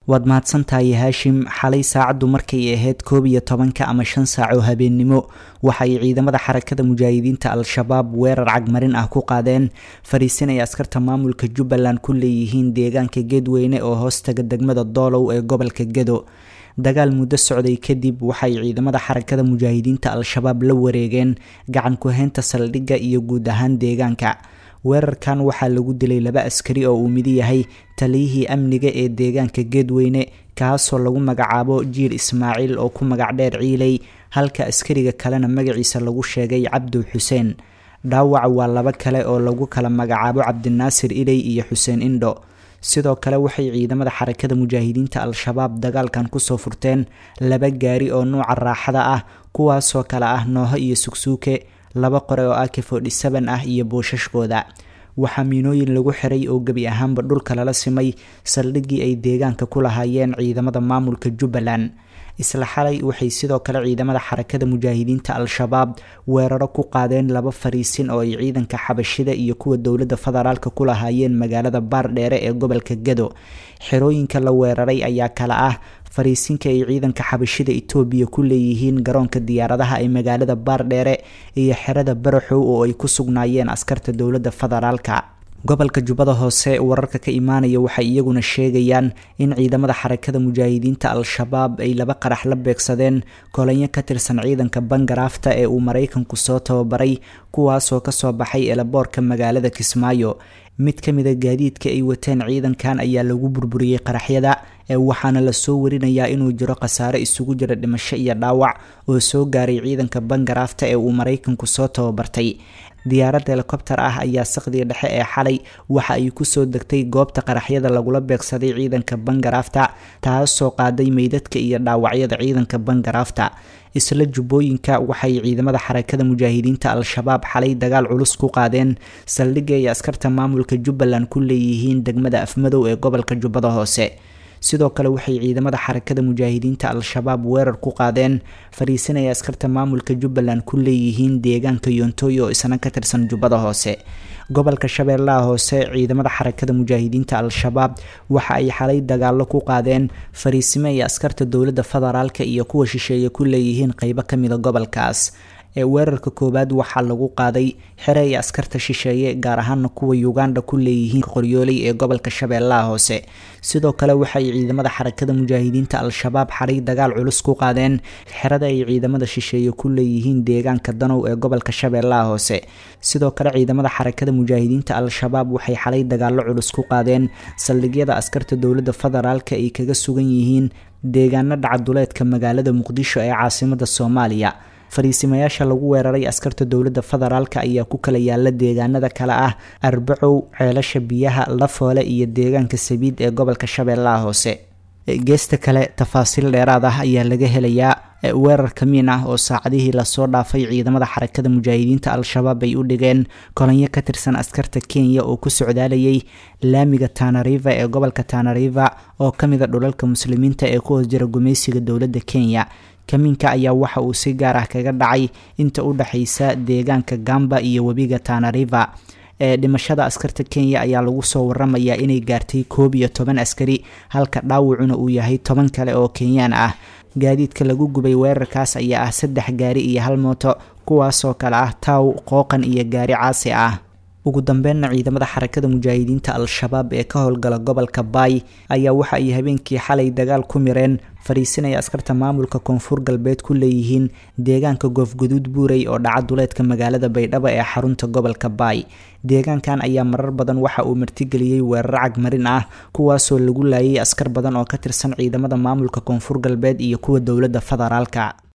waad mahadsantahay haashim xalay saacaddu markay ahayd koob iyo tobanka ama shan saac oo habeennimo waxa ay ciidamada xarakada mujaahidiinta al-shabaab weerar cagmarin ah ku qaadeen fariisin ay askarta maamulka jubbaland ku leeyihiin deegaanka geedweyne oo hoostaga degmada doolow ee gobolka gedo dagaal muddo socday kadib waxay ciidamada xarakada mujaahidiinta al-shabaab la wareegeen gacan ku-haynta saldhigga iyo guud ahaan deegaanka weerarkan waxaa lagu dilay laba askari oo uu midi yahay taliyihii amniga ee deegaanka geedweyne kaasoo lagu magacaabo jiil ismaaciil oo ku magac dheer ciiley halka askariga kalena magaciisa lagu sheegay cabdu xuseen dhaawac waa laba kale oo lagu kala magacaabo cabdinaasir iley iyo xuseen indho sidoo kale waxay ciidamada xarakada mujaahidiinta al-shabaab dagaalkan kusoo furteen laba gaari oo nuuca raaxada ah kuwaasoo kale ah nooho iyo sugsuuke laba qore oo ak forty seven ah iyo boosashkooda waxaa miinooyin lagu xiray oo gebi ahaanba dhulka lala simay saldhiggii ay deegaanka ku lahaayeen ciidamada maamulka jubbaland isla xalay waxay sidoo kale ciidamada xarakada mujaahidiinta al-shabaab weeraro ku qaadeen laba fariisin oo ay ciidanka xabashida iyo kuwa dowladda federaalka ku lahaayeen magaalada baardheere ee gobolka gado xerooyinka la weeraray ayaa kale ah fariisinka ay ciidanka xabashida itoobiya ku leeyihiin garoonka diyaaradaha ee magaalada baardheere iyo xerada baraxow oo ay ku sugnaayeen askarta dowladda federaalka gobolka jubbada hoose wararka ka imaanaya waxay iyaguna sheegayaan in ciidamada xarakada mujaahidiinta al-shabaab ay laba qarax la beegsadeen kolanyo ka tirsan ciidanka bangaraafta ee uu maraykanku soo tababaray kuwaasoo kasoo baxay eelaboorka magaalada kismaayo mid ka mida gaadiidka ay wateen ciidankan ayaa lagu burburiyey qaraxyada ee waxaana lasoo warinayaa inuu jiro khasaare isugu jira dhimasho iyo dhaawac oo soo gaaray ciidanka bangaraafta ee uu maraykanku soo tababartay diyaarad helikobter ah ayaa saqdiga dhexe ee xalay waxa ay kusoo degtay goobta qaraxyada lagula beegsaday ciidanka bangaraafta taasoo qaaday meydadka iyo dhaawacyada ciidanka bangaraafta isla jubbooyinka waxay ciidamada xarakada mujaahidiinta al-shabaab xalay dagaal culus ku qaadeen saldhigga ay askarta maamulka jubbaland ku leeyihiin degmada afmadow ee gobolka jubbada hoose sidoo kale waxay ciidamada xarakada mujaahidiinta al-shabaab weerar ku qaadeen fariisin ay askarta maamulka jubbaland ku leeyihiin deegaanka yontooy oo isna ka tirsan jubbada hoose gobolka shabeellaha hoose ciidamada xarakada mujaahidiinta al-shabaab waxa ay xalay dagaalo ku qaadeen fariisimo ay askarta dowladda federaalka iyo kuwa shisheeye ku leeyihiin qeybo kamida gobolkaas ee weerarka koowaad waxaa lagu qaaday xere ay askarta shisheeye gaar ahaana kuwa uganda ku leeyihiin qoryooley ee gobolka shabeellaha hoose sidoo kale waxay ciidamada xarakada mujaahidiinta al-shabaab xalay dagaal culus ku qaadeen xerada ay ciidamada shisheeye ku leeyihiin deegaanka danow ee gobolka shabeellaha hoose sidoo kale ciidamada xarakada mujaahidiinta al-shabaab waxay xalay dagaalo culus ku qaadeen saldhigyada askarta dowladda federaalka ay kaga sugan yihiin deegaano dhacaduleedka magaalada muqdisho ee caasimada soomaaliya fariisimayaasha lagu weeraray askarta dowladda federaalka ayaa ku kala yaala deegaanada kale ah arbacow ceelasha biyaha lafoole iyo deegaanka sabiid ee gobolka shabeellaha hoose geesta kale tafaasiil dheeraad ah ayaa laga helayaa weerar kamiin ah oo saacadihii lasoo dhaafay ciidamada xarakada mujaahidiinta al-shabaab ay u dhigeen kolanyo ka tirsan askarta kenya oo ku socdaalayay laamiga tanariva ee gobolka tanariva oo kamida dhulalka muslimiinta ee ku hoos jira gumaysiga dowladda kenya kamiinka ayaa waxa uu si gaar ah kaga dhacay inta u dhexaysa deegaanka gamba iyo webiga tanariva ee dhimashada askarta kenya ayaa lagu soo waramayaa inay gaartay koob iyo toban askari halka dhaawacuna uu yahay toban kale oo kenyaan ah gaadiidka lagu gubay weerarkaas ayaa ah saddex gaari iyo hal mooto kuwaasoo kale ah taaw qooqan iyo gaari caasi ah ugu dambeynna ciidamada xarakada mujaahidiinta al-shabaab ee ka howlgala gobolka baay ayaa waxa ay habeenkii xalay dagaal ku mireen fariisinaya askarta maamulka koonfur galbeed ku leeyihiin deegaanka goofguduud buurey oo dhaca duleedka magaalada baydhabo ee xarunta gobolka baay deegaankan ayaa marar badan waxa uu martigeliyey weerar cagmarin ah kuwaasoo lagu laayay askar badan oo ka tirsan ciidamada maamulka koonfur galbeed iyo kuwa dowladda federaalka